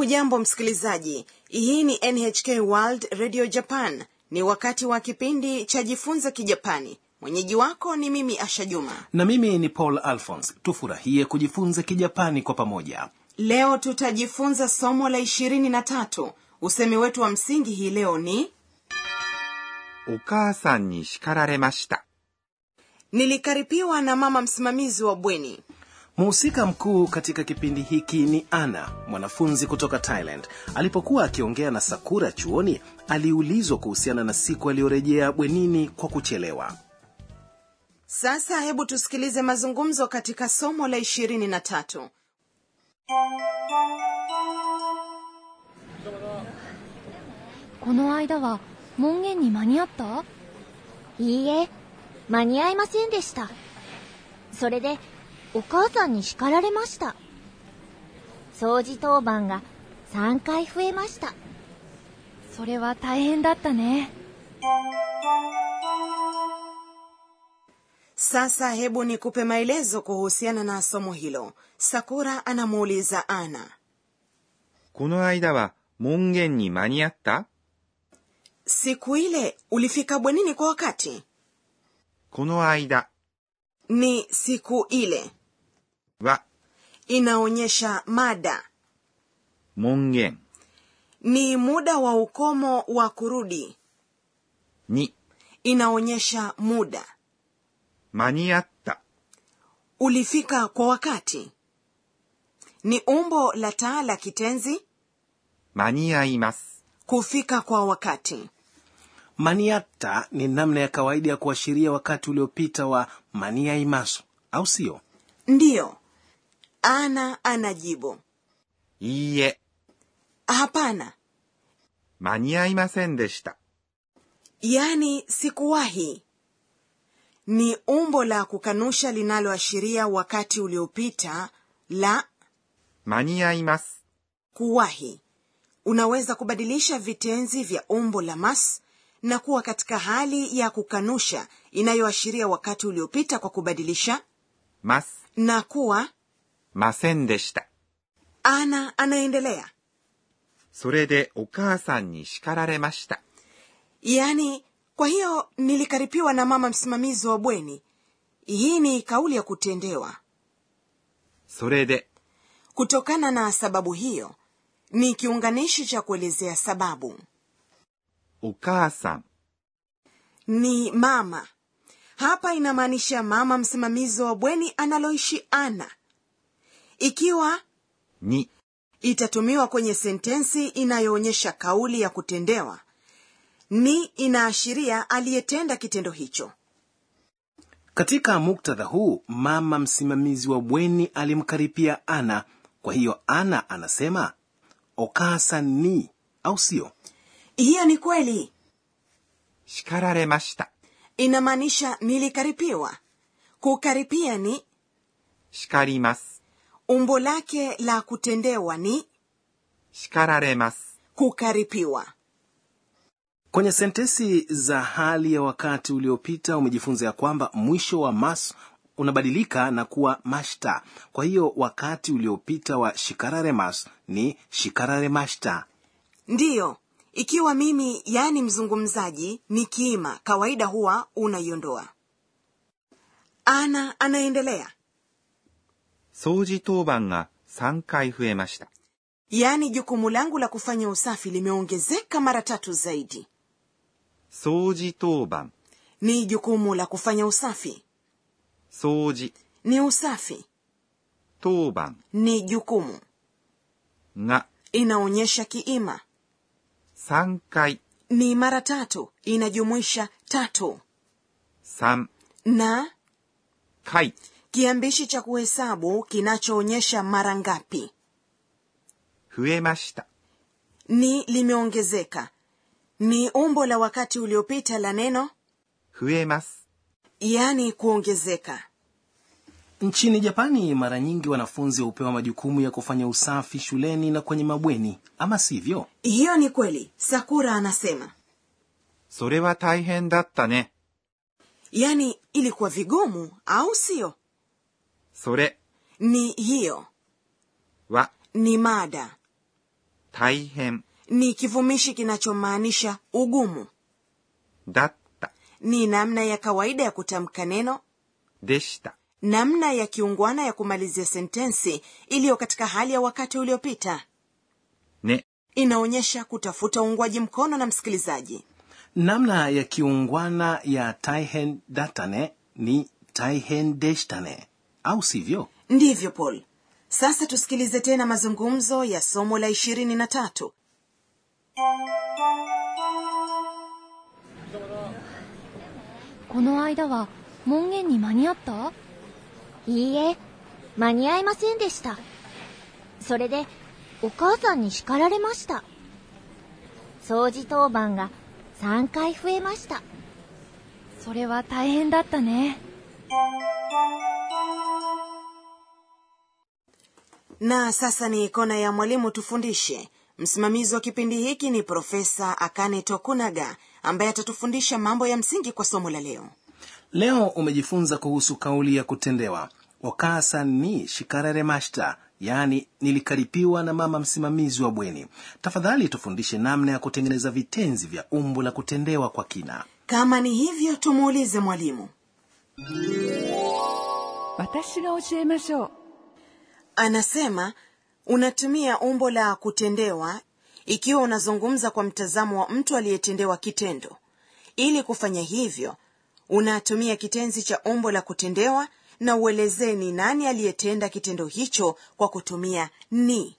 hujambo msikilizaji hii ni nhk world radio japan ni wakati wa kipindi cha jifunze kijapani mwenyeji wako ni mimi asha juma na mimi ni paul alphons tufurahie kujifunza kijapani kwa pamoja leo tutajifunza somo la ishirini na tatu usemi wetu wa msingi hii leo ni お母さんに叱られました。 nilikaripiwa na mama msimamizi wa bweni mhusika mkuu katika kipindi hiki ni ana mwanafunzi kutoka thailand alipokuwa akiongea na sakura chuoni aliulizwa kuhusiana na siku aliyorejea bwenini kwa kuchelewa sasa hebu tusikilize mazungumzo katika somo la ishirini na tatu この間は門限に間に合ったいいえ、間に合いませんでした。それで、お母さんに叱られました。掃除当番が3回増えました。 それは大変だったね sasa hebu nikupe maelezo kuhusiana na somo hilo sakura anamuuliza ana この間は門限に間に合った siku ile ulifika bwenini kwa wakati この間 ni siku ile は inaonyesha mada 門限 ni muda wa ukomo wa kurudi に inaonyesha muda 間に合った ulifika kwa wakati ni umbo la taa la kitenzi 間に合います。 kufika kwa wakati maniatta ni namna ya kawaida ya kuashiria wakati uliopita wa maniaimasu au sio ndiyo ana anajibu いいえ、 hapana 間に合いませんでした。 yani sikuwahi ni umbo la kukanusha linaloashiria wakati uliopita la 間に合います。 kuwahi unaweza kubadilisha vitenzi vya umbo la mas na kuwa katika hali ya kukanusha inayoashiria wakati uliopita kwa kubadilisha ます。 na kuwa ませんでした。 ana anaendelea それでお母さんに叱られました。 yaani kwa hiyo nilikaripiwa na mama msimamizi wa bweni hii ni kauli ya kutendewa それで kutokana na sababu hiyo ni kiunganishi cha kuelezea sababu お母さん ni mama hapa inamaanisha mama msimamizi wa bweni analoishi ana ikiwa に itatumiwa kwenye sentensi inayoonyesha kauli ya kutendewa ni inaashiria aliyetenda kitendo hicho katika muktadha huu mama msimamizi wa bweni alimkaripia ana kwa hiyo ana anasema okasa ni au sio hiyo ni kweli 叱られました。 inamaanisha nilikaripiwa kukaripia ni 叱ります。 umbo lake la kutendewa ni 叱られます。 kukaripiwa kwenye sentensi za hali ya wakati uliopita umejifunza ya kwamba mwisho wa mas unabadilika na kuwa mashta kwa hiyo wakati uliopita wa shikararemas ni shikararemashta ndiyo ikiwa mimi yaani mzungumzaji ni kiima kawaida huwa unaiondoa ana anaendelea 掃除当番が3回増えました。 yaani jukumu langu la kufanya usafi limeongezeka mara tatu zaidi 掃除当番、 ni jukumu la kufanya usafi 掃除、 ni usafi 当番 ni jukumu が inaonyesha kiima 3回、 ni mara tatu inajumuisha tatu 3 na 回、 kiambishi cha kuhesabu kinachoonyesha mara ngapi 増えました。 ni limeongezeka ni umbo la wakati uliopita la neno 増えます。 yaani kuongezeka nchini japani mara nyingi wanafunzi hupewa majukumu ya kufanya usafi shuleni na kwenye mabweni ama sivyo hiyo ni kweli sakura anasema それは大変だったね。 yaani ilikuwa vigumu au sio それ ni hiyo は ni mada 大変 ni kivumishi kinachomaanisha ugumu だった ni namna ya kawaida ya kutamka neno でした namna ya kiungwana ya kumalizia sentensi iliyo katika hali ya wakati uliopita ね inaonyesha kutafuta uungwaji mkono na msikilizaji namna ya kiungwana ya taihen datane ni taihen deshtane au sivyo ndivyo paul sasa tusikilize tena mazungumzo ya somo la ishirini na tatu この間は門限に間に合ったいいえ、間に合いませんでした。それで、お母さんに叱られました。掃除当番が3回増えました。 それは大変だったね na sasa ni kona ya mwalimu tufundishe msimamizi wa kipindi hiki ni profesa akane tokunaga ambaye atatufundisha mambo ya msingi kwa somo la leo leo umejifunza kuhusu kauli ya kutendewa wakasa ni shikararemashita yaani nilikaripiwa na mama msimamizi wa bweni tafadhali tufundishe namna ya kutengeneza vitenzi vya umbo la kutendewa kwa kina kama ni hivyo tumuulize mwalimu 私が教えましょう anasema unatumia umbo la kutendewa ikiwa unazungumza kwa mtazamo wa mtu aliyetendewa kitendo ili kufanya hivyo unatumia kitenzi cha umbo la kutendewa na uelezee ni nani aliyetenda kitendo hicho kwa kutumia ni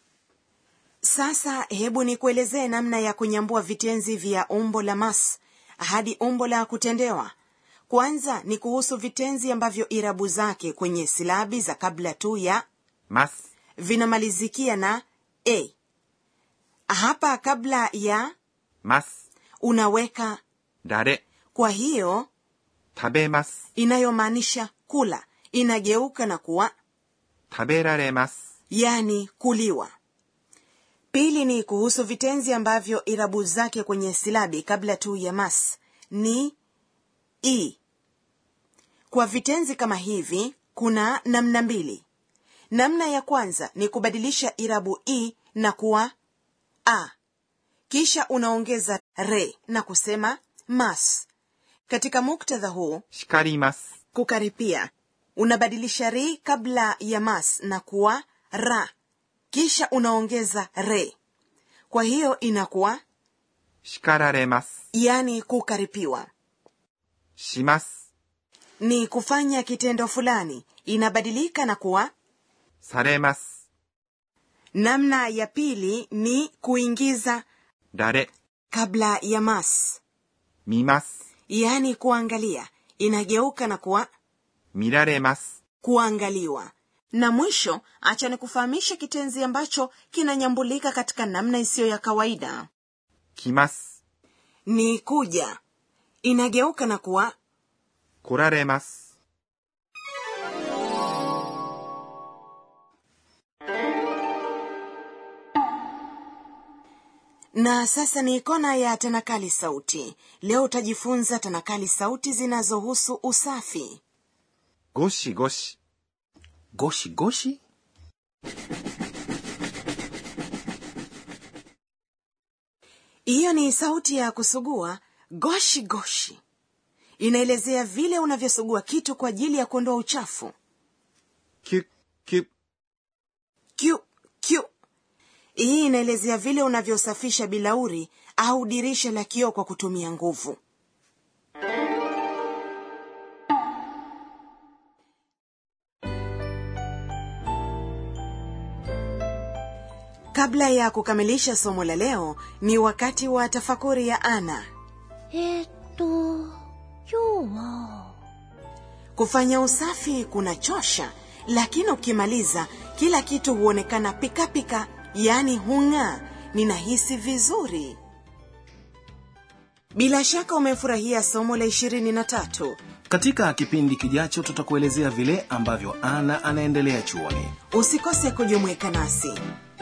sasa hebu nikuelezee namna ya kunyambua vitenzi vya umbo la mas hadi umbo la kutendewa kwanza ni kuhusu vitenzi ambavyo irabu zake kwenye silabi za kabla tu ya ます vinamalizikia na a hapa kabla ya ます。 unaweka 誰 kwa hiyo 食べます。 inayomaanisha kula inageuka na kuwa 食べられます。 yani kuliwa pili ni kuhusu vitenzi ambavyo irabu zake kwenye silabi kabla tu ya mas ni i kwa vitenzi kama hivi kuna namna mbili namna ya kwanza ni kubadilisha irabu i na kuwa a kisha unaongeza re na kusema mas katika muktadha huu 叱ります。 kukaripia unabadilisha ri kabla ya mas na kuwa ra kisha unaongeza re kwa hiyo inakuwa 叱られます。 yani kukaripiwa します。 ni kufanya kitendo fulani inabadilika na kuwa されます。 namna ya pili ni kuingiza 誰 kabla ya mas 見ます。 yani kuangalia inageuka na kuwa 見られます。 kuangaliwa na mwisho acha ni kufahamisha kitenzi ambacho kinanyambulika katika namna isiyo ya kawaida 来ます。 ni kuja inageuka na kuwa 来られます。 na sasa ni kona ya tanakali sauti leo utajifunza tanakali sauti zinazohusu usafi ゴシゴシ。 goshi goshi hiyo ni sauti ya kusugua goshi goshi inaelezea vile unavyosugua kitu kwa ajili ya kuondoa uchafu キュッキュッ。 kyu kyu hii inaelezea vile unavyosafisha bilauri au dirisha la kioo kwa kutumia nguvu kabla ya kukamilisha somo la leo ni wakati wa tafakuri ya ana えーっと、今日は、 kufanya usafi kunachosha lakini ukimaliza kila kitu huonekana pikapika yaani hung'aa ninahisi vizuri bila shaka umefurahia somo la ishirini na tatu katika kipindi kijacho tutakuelezea vile ambavyo ana anaendelea chuoni usikose kujumuika nasi